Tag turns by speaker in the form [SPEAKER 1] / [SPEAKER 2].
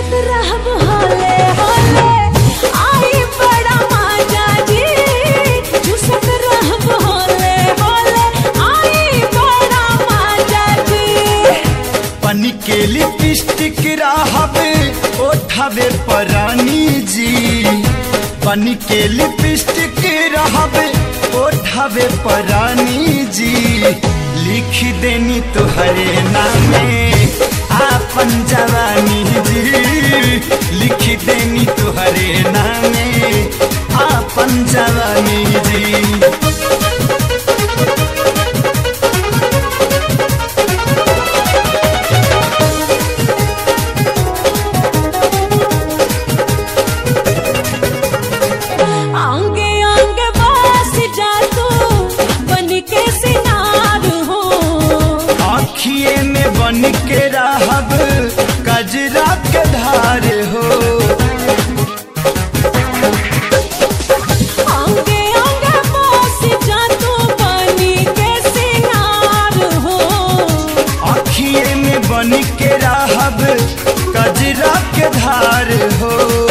[SPEAKER 1] चूसत रहब होले होले आई बड़ा मजा जी चूसत रहब होले होले आई बड़ा मजा जी
[SPEAKER 2] पनी के लिपस्टिक रहबे ओठवे परानी जी पनी के लिपस्टिक रहबे ओठवे परानी जी लिख देनी तुहरे नामे आपन जवानी जी लिख देनी तुहरे नामे आपन जवानी जी
[SPEAKER 1] आंगे आंगे बस जा तू बन के सिनार हो
[SPEAKER 2] आखिए में बन के रहब कजरा के धार हो
[SPEAKER 1] आंगे आंगे बस जा तू बन के सिनार हो
[SPEAKER 2] आखिए में बन के रहब कजरा के धार हो